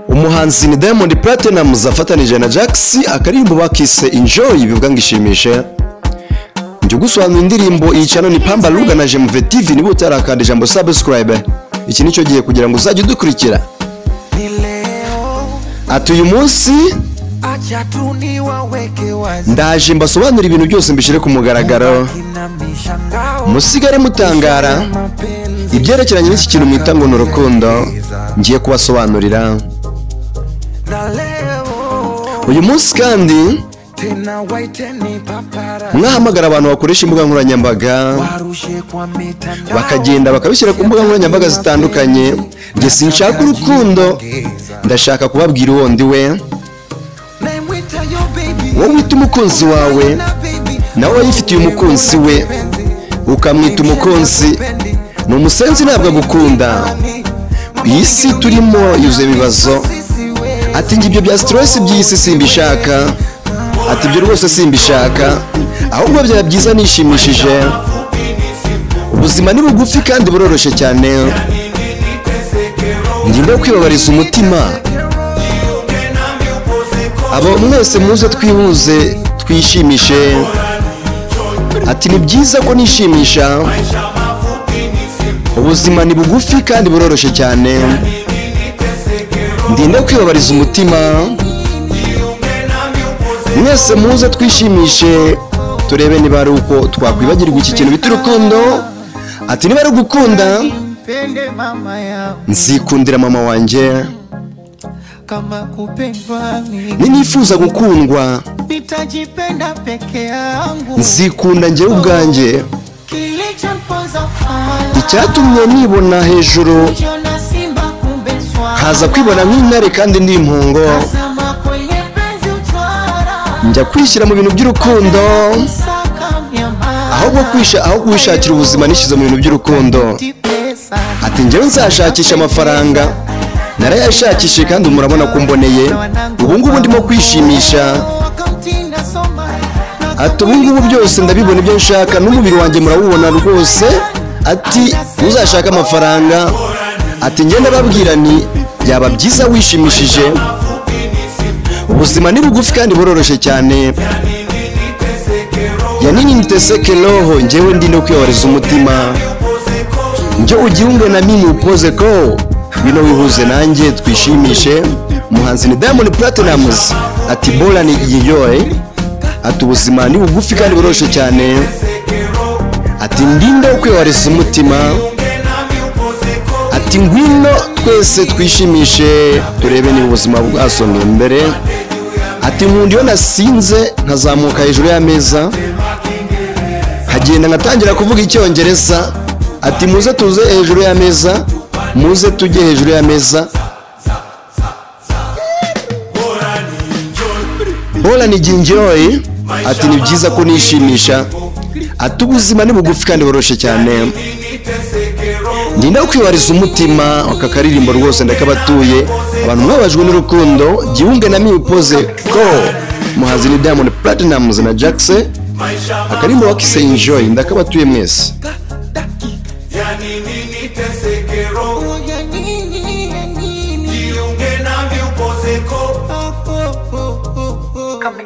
umuhanzi ni diamond platnumz afatanije na jax akaririmbo bakise enjoy bivuga ngo ishimishe njye ugusobanura indirimbo iyi cano ni pamba ruga na jemuve tv niba utarakanda ijambo subscribe iki nicyo gihe kugira ngo uzajye udukurikira ati uyu munsi ndaje mbasobanura ibintu byose mbishyire ku mugaragaro musigare mutangara ibyerekeranye n'iki kintu mwita ngo ni urukundo ngiye kubasobanurira uyu munsi kandi mwahamagara abantu bakoresha imbuga nkoranyambaga bakagenda bakabishyira ku mbuga nkoranyambaga zitandukanye njye sinshaka urukundo ndashaka kubabwira uwo ndi we wowe wita umukunzi wawe nawe wayifitiye umukunzi we ukamwita umukunzi ni umusenzi ntabwo agukunda iyi si turimo yuzuye ibibazo ati ngo ibyo bya sitiresi by'iyi si simbishaka ati ibyo rwose simbishaka ahubwo byaba byiza nishimishije ubuzima ni bugufi kandi buroroshye cyane ngingo yo kwibabariza umutima abo mwese muze twihuze twishimishe ati ni byiza ko nishimisha ubuzima ni bugufi kandi buroroshye cyane ndinde kwibabariza umutima mwese muze twishimishe turebe niba ari uko twakwibagirwa iki kintu bita urukundo ati niba ari ugukunda nzikundira mama wanjye ninifuza gukundwa nzikunda ngewe ubwanjye icyatumye nibona hejuru nkaza kwibona nk'intare kandi ndi impungo njya kwishyira mu bintu by'urukundo aho kuwishakira ubuzima nishyize mu bintu by'urukundo ati njyewe nzashakisha amafaranga narayashakishe kandi murabona ko mboneye ubu ngubu ndimo kwishimisha ati ubu ngubu byose ndabibona ibyo nshaka n'umubiri wanjye murawubona rwose ati uzashaka amafaranga ati ngenda babwira ni byaba byiza wishimishije ubuzima ni bugufi kandi buroroshye cyane yanini niteseke roho ngewe ndi no kwiyoboriza umutima njye ugiungwe na mimi upoze ko bino wihuze nanjye twishimishe umuhanzi ni diamond platnumz ati bora ni iyoye ati ubuzima ni bugufi kandi buroroshye cyane ati ndinde kwiyoboriza umutima ati ngwino twese twishimishe turebe niba ubuzima bwasomye imbere ati nkunda iyo nasinze nkazamuka hejuru y'ameza nkagenda nkatangira kuvuga icyongereza ati muze tuze hejuru y'ameza muze tujye hejuru y'ameza bora ni gingiroyi ati ni byiza ko nishimisha ati ubuzima ni bugufi kandi boroshye cyane ndinda kwibariza umutima aka karirimbo rwose ndakabatuye abantu mwabajwe n'urukundo giunge na miwupoze ko muhanzi ni diamond platinumz na jackse akaririmbo wakise enjoy ndakabatuye mwese Come